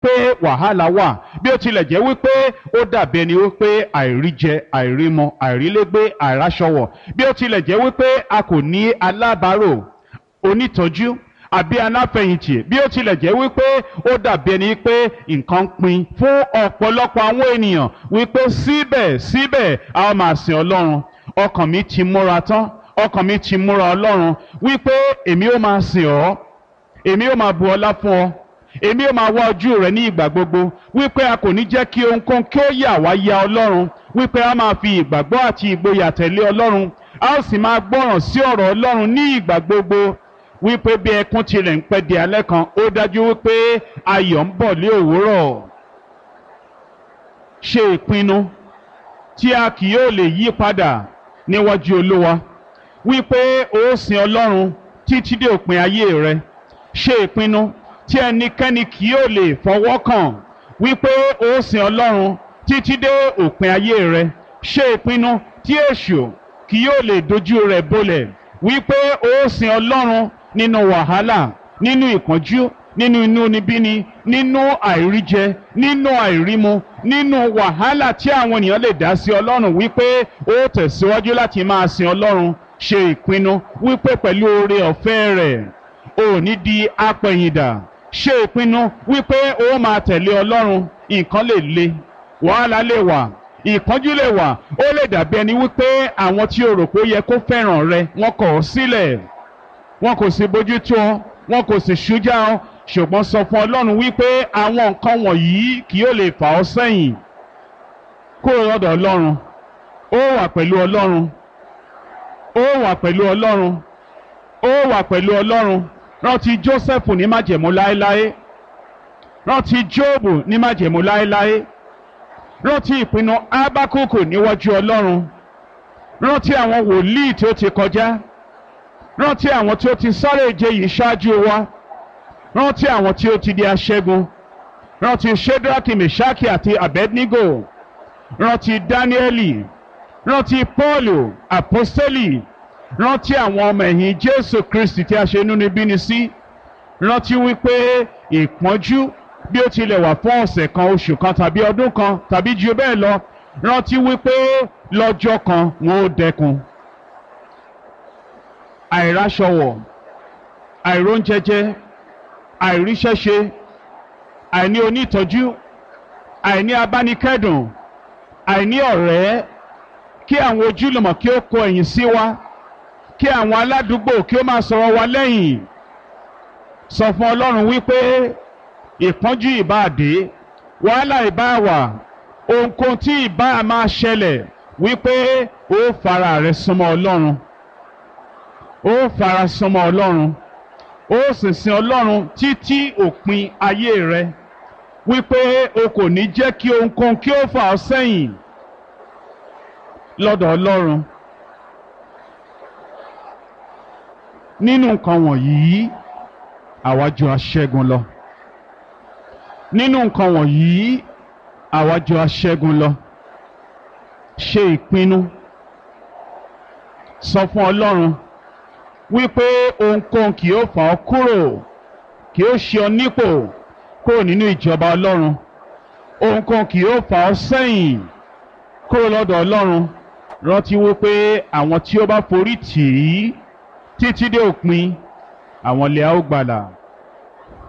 wípé wàhálà wà bí ó tilẹ̀ jẹ́ wípé ó dàbí ẹni wípé àìríjẹ àìrímọ àìrílégbé àìráṣọwọ̀ bí ó tilẹ̀ jẹ́ wípé a kò ní alábàárò onítọ́jú àbí aláfẹ̀yìntì bí ó tilẹ̀ jẹ́ wípé ó dàbí ẹni pé nǹkan ń pin fún ọ̀pọ̀lọpọ̀ àwọn ènìyàn wípé síbẹ̀ síbẹ̀ a ó máa sìn ọlọ́run ọkàn mi ti múra tán ọkàn mi ti múra ọlọ́run wípé èmi ó máa sìn ọ́ èmi ó máa bu ọlá fún ọ èmi ó máa wá ojú rẹ ní ìgbà gbogbo wípé a kò ní jẹ́ kí ohunkóhun kí ó yà wá ya ọlọ́run wípé a máa fi ìgbàgbọ́ àti ìgboyà tẹ̀lé ọlọ́run a ó sì máa gbọ́ràn sí ọ̀rọ̀ ọlọ́run ní ìgbà gbogbo wípé bí ẹkún tilẹ̀ ń pẹ́ di alẹ́ kan ó dájú wípé ayọ̀ ń bọ̀ lé òwúrọ̀ ṣe ìpinnu tí a kì yóò lè yí padà níwájú olúwa wípé ó sin ọlọ́run títí dé òpin ayé rẹ ṣe ìpinnu tí ẹnikẹ́ni kì yóò lè fọwọ́ kàn wípé ó sin ọlọ́run títí dé òpin ayé rẹ ṣe ìpinnu tí èṣù kì yóò lè dojú rẹ̀ bolẹ̀ wípé ó sin ọlọ́run nínú wàhálà nínú ìpọ́njú nínú inúnibíni nínú àìríjẹ nínú àìrímu nínú wàhálà tí àwọn ènìyàn lè dá sí ọlọ́run wípé ó tẹ̀síwájú láti máa sin ọlọ́run ṣe ìpinnu wípé pẹ̀lú oore ọ̀fẹ́ rẹ̀ ò ní di apẹ̀yìndà ṣe ìpinnu wípé ó máa tẹ̀lé ọlọ́run nǹkan lè le wàhálà lè wà ìpọ́njú lè wà ó lè dàbí ẹni wípé àwọn tí o rò pé ó yẹ kó fẹ́ràn rẹ wọ́n kọ̀ ọ́ sílẹ̀ wọn kò sì bójú tó ọ wọn kò sì ṣújà ọ ṣùgbọ́n sọ fún ọlọ́run wípé àwọn nǹkan wọ̀nyí kì yóò lè fà ọ́ sẹ́yìn kúrò lọ́dọ̀ ọlọ́run ó wà pẹ̀lú ọlọ́run ó wà pẹ̀lú ọlọ́run ó wà pẹ̀lú ọlọ́run rántí Jósẹ́fù ní májẹ̀mú láéláé rántí Jóòbù ní májẹ̀mú láéláé rántí ìpinnu Ábákùkù níwájú ọlọ́run rántí àwọn wòlíì tí ó ti kọjá rántí àwọn tí ó ti sáré ìje yìí ṣáájú wa rántí àwọn tí ó ti di aṣẹ́gun rántí Ṣédrákì Mèṣákì àti Abednego rántí Dáníẹ́lì rántí Pọ́ọ̀lù àpọ́sítélì rántí àwọn ọmọ ẹ̀yìn Jésù Kristi tí a ṣe inúnibíni sí rántí wípé ìpọ́njú bí ó tilẹ̀ wà fún ọ̀sẹ̀ kan oṣù kan tàbí ọdún kan tàbí ju bẹ́ẹ̀ lọ rántí wípé lọ́jọ́ kan wọn ó dẹkùn àìráṣọwọ̀ àìróúnjẹjẹ àìríṣẹ́ṣe àìní onítọ́jú àìní abánikẹ́dùn àìní ọ̀rẹ́ kí àwọn ojúlùmọ̀ kí ó kọ ẹ̀yìn sí wa kí àwọn aládùúgbò kí ó máa sọ̀rọ̀ wa lẹ́yìn sọ fún Ọlọ́run wípé ìpọ́njú ìbáàdé wàhálà ìbáàwà ohunkóhun tí ìbá máa ṣẹlẹ̀ wípé ó fara rẹ súnmọ́ Ọlọ́run ó fara súnmọ́ Ọlọ́run ó sì sin Ọlọ́run títí òpin ayé rẹ wípé o kò ní jẹ́ kí ohunkóhun kí ó fà ọ́ sẹ́yìn lọ́dọ̀ Ọlọ́run nínú nǹkan wọ̀nyí àwa jù aṣẹ́gun lọ nínú nǹkan wọ̀nyí àwa jù aṣẹ́gun lọ ṣe ìpinnu sọ fún Ọlọ́run wípé ohunkóhun kì yóò fà ọ́ kúrò kì yóò ṣe ọ nípò kúrò nínú ìjọba Ọlọ́run ohunkóhun kì yóò fà ọ́ sẹ́yìn kúrò lọ́dọ̀ Ọlọ́run rántí wípé àwọn tí ó bá forí tì í títí dé òpin àwọn lè á ó gbàlà.